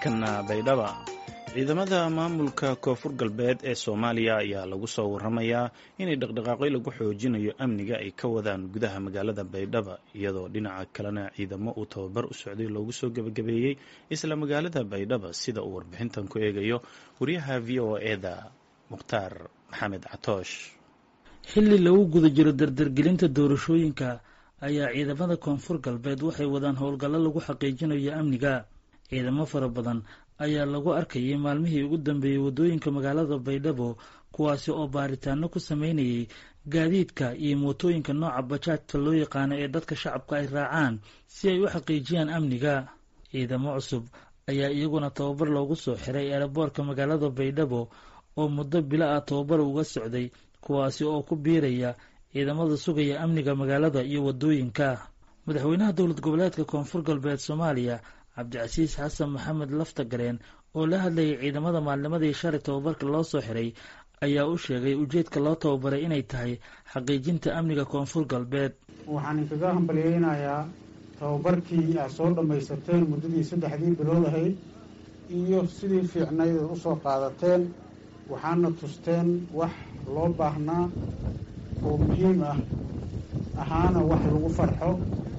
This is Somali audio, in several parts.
markana baydhaba ciidamada maamulka koonfur galbeed ee soomaaliya ayaa lagu soo waramayaa inay dhaqdhaqaaqyo lagu xoojinayo amniga ay ka wadaan gudaha magaalada baydhaba iyadoo dhinaca kalena ciidamo uu tababar u socday loogu soo gebagabeeyey isla magaalada baydhaba sida uu warbixintan ku eegayo wariyaha v o eda mukhtaar maxamed catoosh xilli lagu guda jiro dardargelinta doorashooyinka ayaa ciidamada koonfur galbeed waxay wadaan howlgallo lagu xaqiijinayo amniga ciidamo fara badan ayaa lagu arkayay maalmihii ugu dambeeyey waddooyinka magaalada baydhabo kuwaasi oo baaritaano ku sameynayay gaadiidka iyo mootooyinka nooca bajaajta loo yaqaano ee dadka shacabka ay raacaan si ay u xaqiijiyaan amniga ciidamo cusub ayaa iyaguna tababar loogu soo xiray eeraboorka magaalada baydhabo oo muddo bilo ah tababar uga socday kuwaasi oo ku biiraya ciidamada sugaya amniga magaalada iyo waddooyinka madaxweynaha dowlad goboleedka koonfur galbeed soomaaliya cabdicasiis xasan maxamed laftagareen oo la hadlayay ciidamada maalnimadii shalay tababarka loo soo xiray ayaa u sheegay ujeedka loo tababaray inay tahay xaqiijinta amniga koonfur galbeed waxaan inkaga hambalyeynayaa tababarkii aad soo dhammaysateen muddadii saddexdii bilood ahayd iyo sidii fiicnayd aad usoo qaadateen waxaana tusteen wax loo baahnaa oo muhiim ah ahaana wax lagu farxo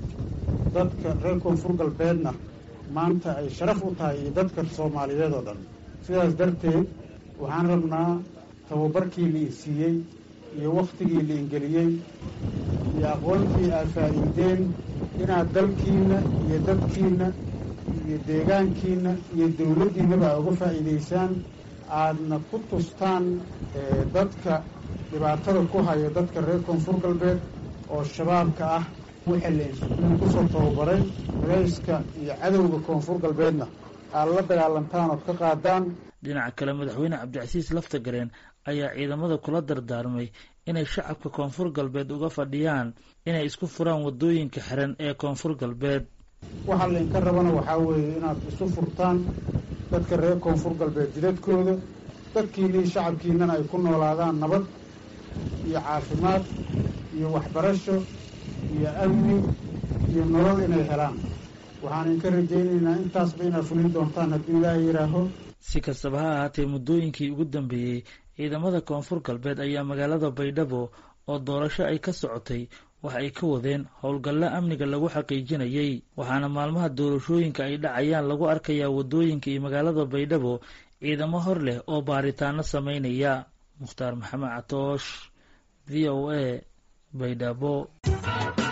dadka reer koonfur galbeedna maanta ay sharaf u tahay iyo dadka soomaaliyeed oo dhan sidaas darteed waxaan rabnaa tababarkii la isiiyey iyo wakhtigii la ingeliyey iyo aqoontii aad faa'iideen inaad dalkiinna iyo dadkiinna iyo deegaankiinna iyo dowladdiinnaba aad uga faa'iidaysaan aadna ku tustaan dadka dhibaatada ku haya dadka reer koonfur galbeed oo shabaabka ah wixii la insuuliin kusoo tababaray rayska iyo cadowga koonfur galbeedna aad la dagaalantaan ood ka qaadaan dhinaca kale madaxweyne cabdicasiis laftagareen ayaa ciidamada kula dardaarmay inay shacabka koonfur galbeed uga fadhiyaan inay isku furaan waddooyinka xiran ee koonfur galbeed waxaa laynka rabana waxaa weeye inaad isu furtaan dadka reer koonfur galbeed jidadkooda dadkiinii shacabkiinnana ay ku noolaadaan nabad iyo caafimaad iyo waxbarasho iyo amni iyo nolol inay helaan waxaan idinka rajaynaynaa intaasba inaad fulin doontaan haddii ilaaha yidhaaho si kastaba ha ahaatee muddooyinkii ugu dambeeyey ciidamada koonfur galbeed ayaa magaalada baydhabo oo doorasho ay ka socotay wax ay ka wadeen howlgallo amniga lagu xaqiijinayay waxaana maalmaha doorashooyinka ay dhacayaan lagu arkayaa waddooyinka iyo magaalada baydhabo ciidamo hor leh oo baaritaano sameynaya mukhtaar maxamed catoosh v o a baydhabo